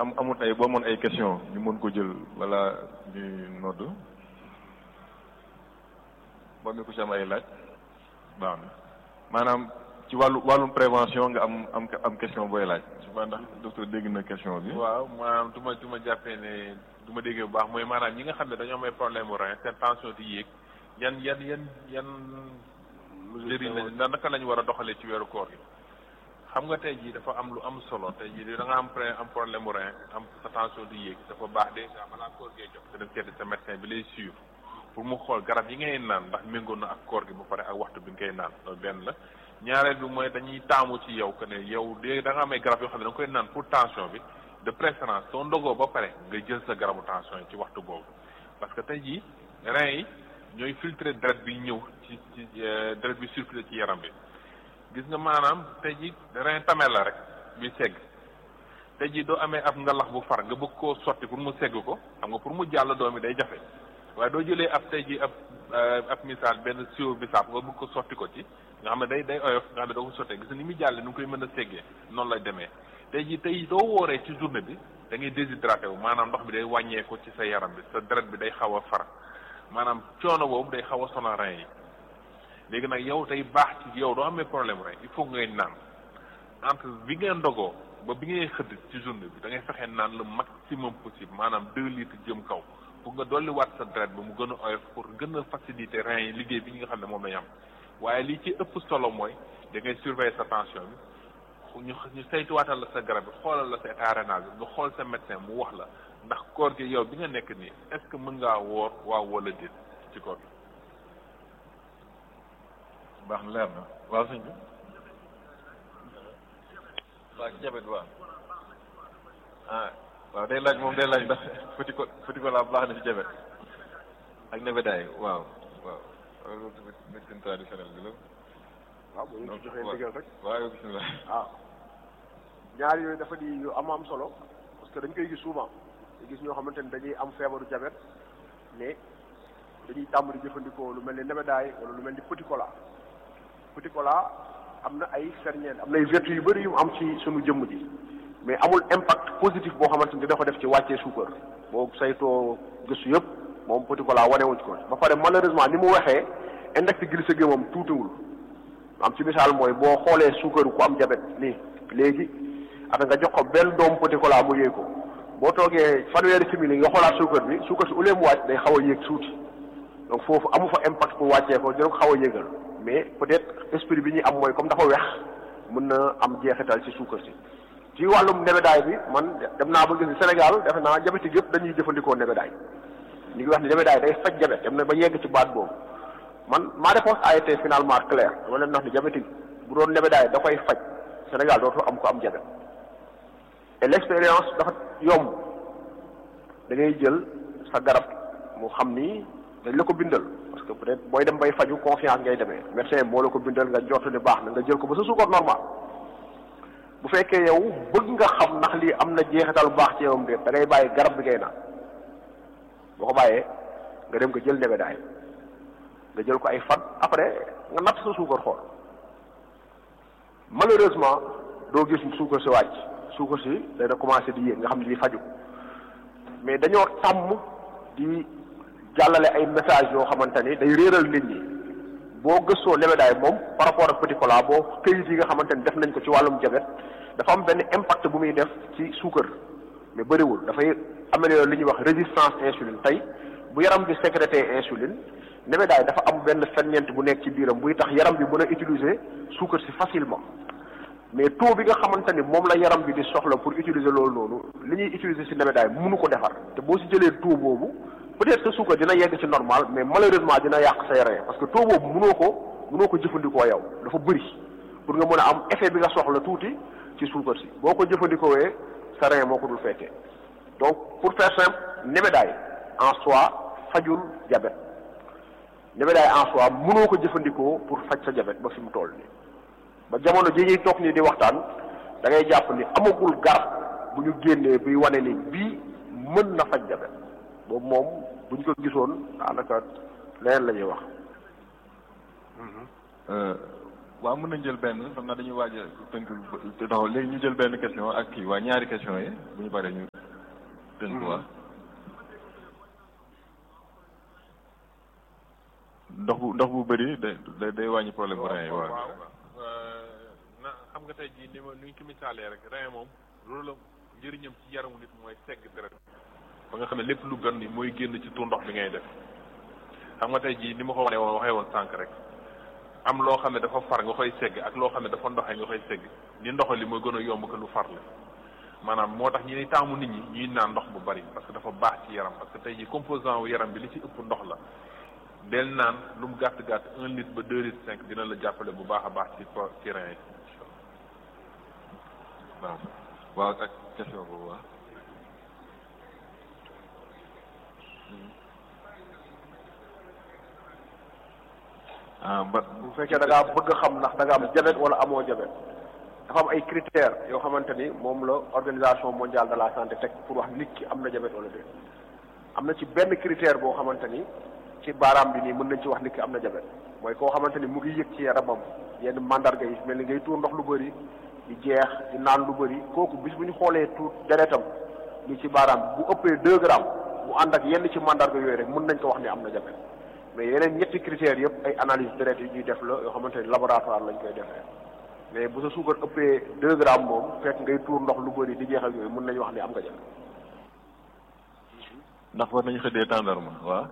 am amut ay boo amoon ay question ñu mën ko jël wala ñuy nodd boo mi ko ci am ay laaj baax na maanaam ci wàllu wàllum prévention nga am am am question booy laaj je sais pas ndax docteur dégg na question bi waaw maanaam du ma du ma jàppee ne du ma déggee bu baax mooy maanaam ñi nga xam ne dañoo am ay problème mu rein seen tension di yéeg yan yan yan yan njëriñ lañ na naka lañ war a doxalee ci weeru koor gi xam nga tey jii dafa am lu am solo tey jii da nga am pre am problème mu rein am sa tension di yéeg dafa baax déjà balaa koor gee jox te dem seeti sa médecin bi lay suivre pour mu xool garab yi ngay naan ndax méngoo na ak koor gi ba pare ak waxtu bi nga koy naan loolu benn la ñaareel bi mooy dañuy taamu ci yow que ne yow de da nga am ay garab yoo xam ne da nga koy naan pour tension bi de préférence soo ndogoo ba pare nga jël sa garabu tension yi ci waxtu boobu parce que tey jii rein yi ñooy filtrer deret bi ñëw ci ci deret bi circuler ci yaram bi gis nga maanaam tey jii rein tamel la rek bi segg tey jii doo amee ab ngalax bu far nga bëgg koo sotti pour mu segg ko xam nga pour mu jàll doom yi day jafe waaye doo jëlee ab tey jii ab ab misaal benn siwo bisaab nga bëgg ko sotti ko ci nga xam ne day day oyof nga xam ne doo ko sottee gis nga ni muy jàllee nu ngi koy mën a seggee noonu lay demee tey jii tey doo wooree ci journée bi da ngay déshydraté wu maanaam ndox bi day wàññeeku ci sa yaram bi sa deret bi day xaw a far maanaam coono boobu day xaw a sonal rein yi léegi nag yow tey baax ci yow doo amee problème rein il faut ngay naan entre bi ngeen ndogoo ba bi ngay xëdd ci journée bi da ngay fexe naan le maximum possible maanaam deux litres jëm kaw pour nga dolli waat sa deret ba mu gën a oyof pour gën a faciliter rein yi liggéey bi ñi nga xam ne moom lañ am waaye li ci ëpp solo mooy da ngay surveiller sa tension bi ñu ñu saytuwaatal la sa garab bi xoolal la sa état rénal bi nga xool sa médecin mu wax la ndax koor gi yow bi nga nekk nii est-ce que mën ngaa woor waaw wala déet ci koor gi. baax na leer na waaw sëñ bi waaw jabet waaw ah waaw day laaj moom day laaj ndax petit ko petit ko la baax na ci jabet ak nebedaay waaw waaw loolu tamit médecine traditionnelle bi la waaw bu ñu ci joxee ndigal rek waaw bismillah waaw ñaar yooyu dafa di yu am am solo parce que dañ koy gis souvent te gis ñoo xamante ni dañuy am feebaru jabet mais dañuy tàmm di jëfandikoo lu mel ni nebedaay wala lu mel ni petit cola petit cola am na ay ferñeent am na ay vertu yu bëri yu am ci sunu jëmm ji mais amul impact positif boo xamante ni dina ko def ci wàccee suukar boo saytoo gëstu yëpp moom petit cola wanewuñ ko ba pare malheureusement ni mu waxee index glycémique moom tuutiwul am ci misaal mooy boo xoolee suukar ku am jabet nii léegi ata nga jox ko benn doom petit cola mu yéeg ko boo toogee fanweeri simili nga xoolaat suukar bi suukar si au lieu mu wàcc day xaw a yéeg suuti donc foofu amu fa impact pour wàccee ko dina ko xaw a yéegal mais peut-être esprit bi ñuy am mooy comme dafa weex mën na am jeexital ci suukar si ci wàllum nebedaay bi man dem naa ba gis ni Sénégal defe naa diabétique yëpp dañuy jëfandikoo nebedaay ñu ngi wax ni nebedaay day faj jabet dem na ba yegg ci baat boobu man ma réponse a été finalement claire dama leen wax ni diabétique bu doon nebedaay da koy faj Sénégal dootu am ko am jabet et l'expérience dafa yomb da ngay jël sa garab mu xam ni dañ la ko bindal parce que peut-être booy dem bay faju confiance ngay demee médecin moo la ko bindal nga jot ni baax na nga jël ko ba sa suukar normal bu fekkee yow bëgg nga xam ndax lii am na jeexital bu baax ci yowam déet da ngay bàyyi garab bi ngay naan boo ko bàyyee nga dem nga jël nebedaay nga jël ko ay fan après nga natt sa suukar xool malheureusement doo gis suukar si wàcc suukar si dana commencé di yéeg nga xam ne di faju mais dañoo tàmm di jàllale ay message yoo xamante ni day réeral nit ñi boo gëstoo nebedaay moom par rapport ak petit cola boo këyit yi nga xamante ni def nañ ko ci wàllum jabet dafa am benn impact bu muy def ci suukar mais bëriwul dafay améliorer li ñuy wax résistance insuline tey bu yaram bi sécrété insuline nebedaay dafa am benn ferñeent bu nekk ci biiram buy tax yaram bi mën a utiliser suukar si facilement mais taux bi nga xamante ni moom la yaram bi di soxla pour utiliser loolu noonu li ñuy utiliser si nebedaay mënu ko defar te boo si jëlee taux boobu peut-être sa suukar dina yegg ci normal mais malheureusement dina yàq say rein parce que taux boobu mënoo ko mënoo ko jëfandikoo yow dafa bëri pour nga mën a am effet bi nga soxla tuuti ci suukar si boo ko jëfandikoowee sa rein moo ko dul fekkee donc pour faire simple nebedaay en soi fajul diabète nebedaay en soi mënoo ko jëfandikoo pour faj sa diabète ba fi mu toll nii ba jamono ji ñuy toog nii di waxtaan da ngay jàpp ni amagul garab bu ñu génnee buy wane ni bii mën na faj diabète boobu moom bu ñu ko gisoon daanaka leneen la ñuy wax. waaw mën nañ jël benn xam naa dañuy waaj a tënk taxaw léegi ñu jël benn question ak kii waa ñaari question yi bu ñu paree ñu tënk waa ndox bu ndox bu bëri day day wàññi problème bu rein yi waaw na xam nga tey jii ni ma ni ñu ko misaalee rek rein moom loolu la njëriñam ci yaramu nit mooy segg deret ba nga xam ne lépp lu bon ni mooy génn ci tur ndox bi ngay def xam nga tey jii ni ma ko waxee woon waxee woon sànq rek am loo xam ne dafa far nga koy segg ak loo xam ne dafa ndoxe nga koy segg ni ndox li mooy gën a yomb que lu far la maanaam moo tax ñi ni taamu nit ñi ñuy naan ndox bu bari parce que dafa baax ci yaram parce que tey jii composant wu yaram bi li ci ëpp ndox la del naan lu mu gàtt gàtt un litre ba deux litres cinq dina la jàppale bu baax a baax ci ci rein yi waaw waaw ak question boobu waaw ah ba bu fekkee da ngaa bëgg a xam ndax da nga am jabet wala amoo jabet dafa am ay critères yoo xamante ni moom la organisation mondiale de la santé teg pour wax nit ki am na jabet wala déet am na ci benn critère boo xamante ni ci baaraam bi nii mën nañ ci wax nit ki am na jabet mooy koo xamante ni mu ngi yëg ci yaramam yenn mandarga yi mel ni ngay tuur ndox lu bëri di jeex di naan lu bëri kooku bis bu ñu xoolee tuut deretam ni ci baaraam bi bu ëppee deux grammes mu ànd ak yenn ci mandarga yooyu rek mën nañ ko wax ni am na jabet mais yeneen ñetti critères yëpp ay analyse deret yi ñuy def la yoo xamante ni laboratoire lañ koy defee mais bu sa suukar ëppee deux grammes moom fekk ngay tuur ndox lu bëri di jeex ak yooyu mën nañu wax ni am nga jabet ndax war nañu xëddee tàndarma waaw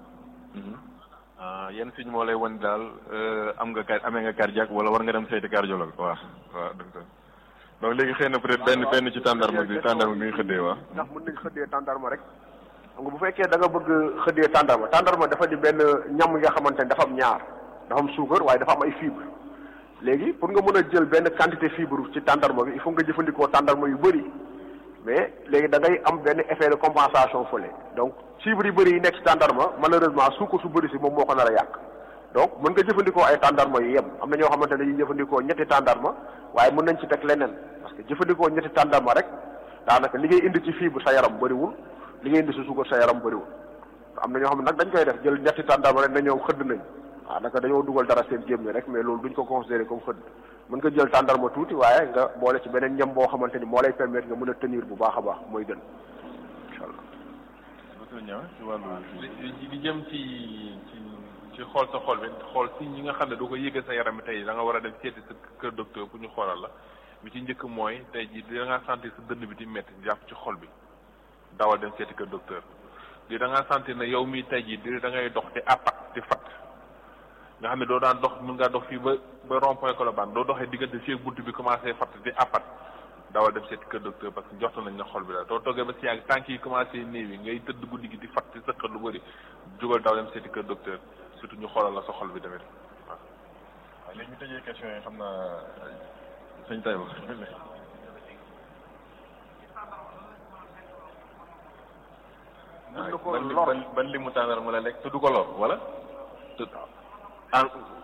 ah yenn signe moo lay wan daal am nga car amee nga cardiaque wala war nga dem seeti cardiologue waaw waaw docteur donc léegi xëy na peut-être benn benn ci tàndarma bi tàndarma bi nga xëddee waaw ndax mën nañ xëddee tàndarma rek xam nga bu fekkee da nga bëgg xëddee tàndarma tàndarma dafa di benn ñam yi nga xamante ne dafa am ñaar dafa am suukar waaye dafa am ay fibre léegi pour nga mën a jël benn quantité fibre ci tàndarma bi il faut nga jëfandikoo tàndarma yu bëri mais léegi da ngay am benn effet de compensation fële donc fibre yu bëri yi nekk ci tàndarma malheureusement suukar su bëri si moom moo ko nar a yàq donc mën nga jëfandikoo ay tàndarma yu yem am na ñoo xamante ne dañuy jëfandikoo ñetti tàndarma waaye mën nañ ci teg leneen parce que jëfandikoo ñetti tàndarma rek daanaka li ngay indi ci fibre sa yaram bëriwul li ngay indi si suukar sa yaram bëriwul am na ñoo xam ne nag dañ koy def jël ñetti tàndarma rek na ñoom xëdd nañ waaw naka dañoo dugal dara seen gémmi rek mais loolu duñ ko considéré comme xëdd mën nga jël tàndarma tuuti waaye nga boole ci beneen ñam boo xamante ni moo lay permettre nga mën a tenir bu baax a baax mooy gën incha allah. docteur Niang ci wàllu li li jëm ci ci ci xool sa xol bi xool si ñi nga xam ne doo ko yëgal sa yaram tey da nga war a dem seeti sa kër docteur bu ñu xoolal la bi ci njëkk mooy tey jii da ngaa sentir sa dënn bi di métti jàpp ci xol bi dawal dem seeti kër docteur di da ngaa sentir ne yow mii tey jii di da ngay dox te apat te fat nga xam ne doo daan dox mën ngaa dox fii ba ba rond point Colobane doo doxee diggante fii ak bunt bi commencé fatt di apat dawal dem seeti kër docteur parce que joxtu nañ na xol bi la doo toggee ba si yàgg tànk yi commencé néew yi ngay tëdd guddi gi di fatt di sëqat lu bëri jógal daw dem seeti kër docteur surtout ñu xoolal la sa xol bi tamit waaw. waaw léegi ñu tëjee question yi xam naa sëñ Taïba mën na ko ban lor ban ban limu tàndarma la lekk te du ko lor wala te ah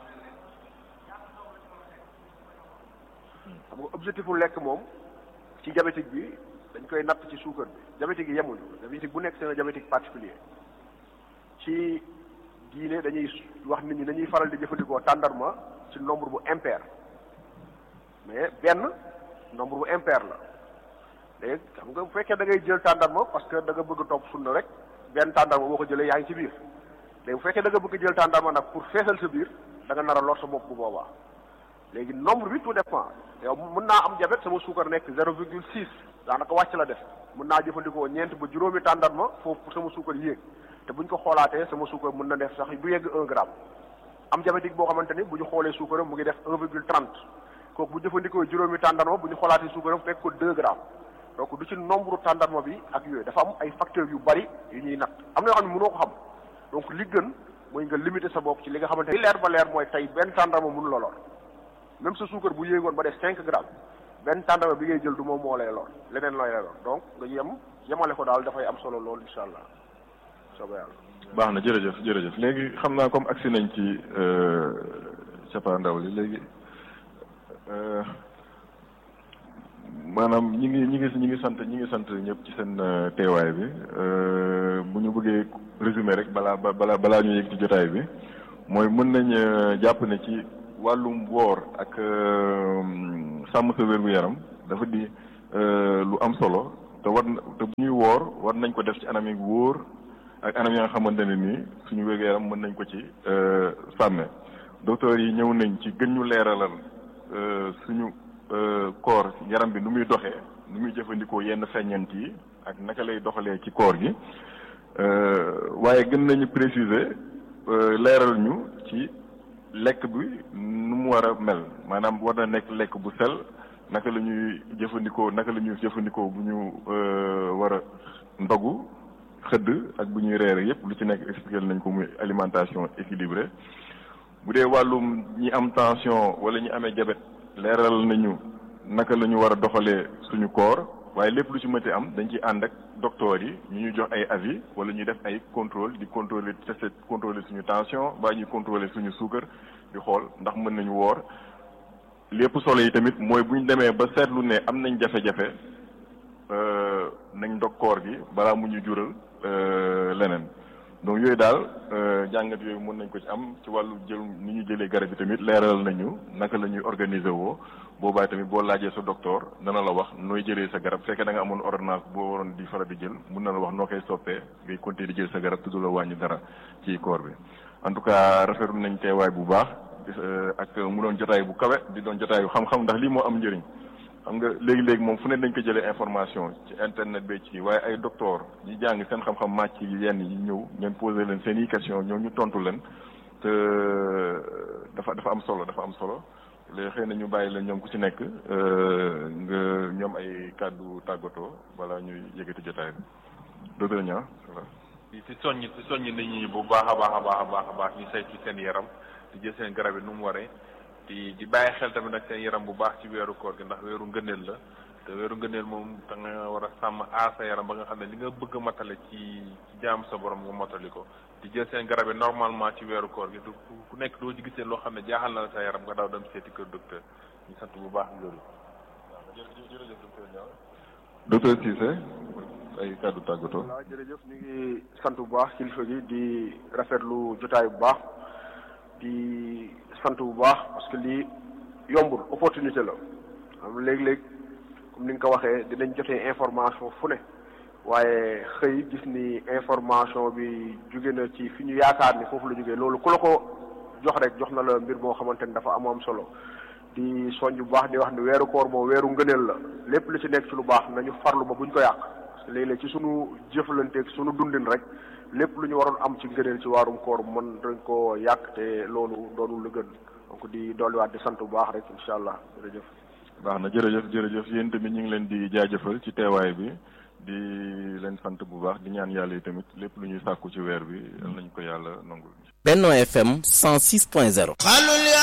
xam nga objectif bu lekk moom ci diabétique bi dañ koy natt ci suukar bi diabétique yi yemuñu diabétique bu nekk c'est un diabétique particulier ci diine dañuy wax nit ñi dañuy faral di jëfandikoo tàndarma ci nombre bu impair mais benn nombre bu impair la léegi xam nga bu fekkee da ngay jël tàndarma parce que da nga bëgg topp sunna rek benn tàndarma boo ko jëlee yaa ngi ci biir léegi bu fekkee da nga bëgg jël tàndarma nag pour feesal sa biir da nga nar a lor sa bopp bu boobaa léegi nombre bi tout dépend yow mën naa am diabète sama suukar nekk zéro virgule six daanaka wàcc la def mën naa jëfandikoo ñeent ba juróomi tàndarma foofu pour sama suukar yéeg te buñ ko xoolaatee sama suukar mën na def sax du yegg un gramme am diabétique boo xamante ni bu ñu xoolee suukaram mu ngi def un virgule trente kooku bu jëfandikoo juróomi tàndarma bu ñu xoolaatee suukaram fekk ko deux grammes donc du ci nombre tàndarma bi ak yooyu dafa am ay facteurs yu bari yu ñuy natt am na yoo xam ne mënoo ko xam donc li gën mooy nga limiter sa bopp ci li nga xamante ni leer ba leer mooy tey benn tàndarma mënu la lor même sa suukar bu yéegoon ba def cinq grammes benn tàndarma bi ngay jël du moom moo lay lor leneen looy lay lor donc nga yem yemale ko daal dafay am solo lool incha allah soobee yàlla. baax na jërëjëf jërëjëf léegi xam naa comme agsi nañ ci cappaandaw li léegi maanaam ñi ngi ñi ngi ñi ngi sant ñi ngi sant ñëpp ci seen teewaay bi bu ñu bëggee résumé rek balaa balaa balaa ñu yëg ci jotaay bi mooy mën nañ jàpp ne ci wàllum woor ak sàmm sa wér gu yaram dafa di lu am solo te war te bu ñuy woor war nañ ko def ci anam yi wóor ak anam yi nga xamante ne nii suñu wér gu yaram mën nañ ko ci sàmme docteur yi ñëw nañ ci gën ñu leeralal suñu koor yaram bi nu muy doxee nu muy jëfandikoo yenn feññant yi ak naka lay doxalee ci koor gi waaye gën nañu préciser leeral ñu ci lekk bi nu mu war a mel maanaam war na nekk lekk bu sel naka la ñuy jëfandikoo naka la ñuy jëfandikoo bu ñu war a ndogu xëdd ak bu ñuy reere yépp lu ci nekk expliqué nañ ko muy alimentation équilibrée bu dee wàllum ñi am tension wala ñi amee diabète leeral nañu naka la ñu war a doxalee suñu koor waaye lépp lu ci mënti am dañ ci ànd ak docteur yi ñu ñu jox ay avis wala ñuy def ay contrôle di contrôler tester contrôler suñu tension baa ñuy contrôler suñu suukar di xool ndax mën nañu woor lépp solo yi tamit mooy bu ñu demee ba seetlu ne am nañ jafe-jafe nañ ndog koor gi balaa mu ñu jural leneen donc yooyu daal jàngat yooyu mën nañ ko ci am ci wàllu jël ni ñu jëlee garab yi tamit leeral nañu naka la ñuy organiser woo boobaa tamit boo laajee sa docteur dana la wax nooy jëlee sa garab fekkee da nga amoon ordonnance boo waroon di faral di jël mun na la wax noo koy soppee ngay continuer di jël sa garab tudd la wàññi dara ci koor bi en tout cas rafetlu nañ teewaay bu baax ak mu doon jotaay bu kawe di doon jotaayu xam-xam ndax lii moo am njëriñ xam nga léegi-léegi moom fu ne dañ ko jëlee information ci internet bi ci waaye ay docteur yi jàng seen xam-xam màcc yi yenn yi ñëw ngeen posé leen seen i question ñoom ñu tontu leen te dafa dafa am solo dafa am solo léegi xëy na ñu bàyyi leen ñoom ku ci nekk nga ñoom ay kàddu tàggatoo wala ñuy yëgati jotaay bi docteur Niang ci soññ ci soññ nit ñi bu baax a baax a baax a baax a baax ñu saytu seen yaram di jël seen garab yi nu mu waree di di bàyyi xel tamit nag seen yaram bu baax ci weeru koor gi ndax weeru ngëneel la te weeru ngëneel moom da nga war a sàmm aar sa yaram ba nga xam ne li nga bëgg a matale ci ci jaam sa borom nga matali ko di jël seen garab yi normalement ci weeru koor gi du ku nekk doo ci gisee loo xam ne jaaxal na la sa yaram nga daw dem seeti kër docteur ñu sant bu baax loolu. jërëjëf docteur Niang docteur Cissé ay kàddu tàggatoo. voilà jërëjëf ñu ngi sant bu baax kilifa gi di rafetlu jotaay bu baax di sant bu baax parce que lii yombul opportunité la am léeg-léeg comme ni nga ko waxee dinañ jotee information fu ne waaye xëy gis ni information bi jóge na ci fi ñu yaakaar ni foofu la jógee loolu ku la ko jox rek jox na la mbir moo xamante ni dafa am am solo di soññ bu baax di wax ni weeru koor moom weeru ngëneel la lépp lu ci nekk ci lu baax nañu farlu ba buñ ko yàq parce que léeg-léeg ci sunu jëflanteeg sunu dundin rek lépp lu ñu waroon am ci ngëneel ci waarum koor mën dañ ko yàq te loolu doonul lu gën donc di dolliwaat di sant bu baax rek incha allah jërëjëf. baax na jërëjëf jërëjëf yéen tamit ñu ngi leen di jaajëfal ci teewaay bi di leen sant bu baax di ñaan yàlla yi tamit lépp lu ñuy sàkku ci weer bi yal nañu ko yàlla nangul. Benno FM 106.0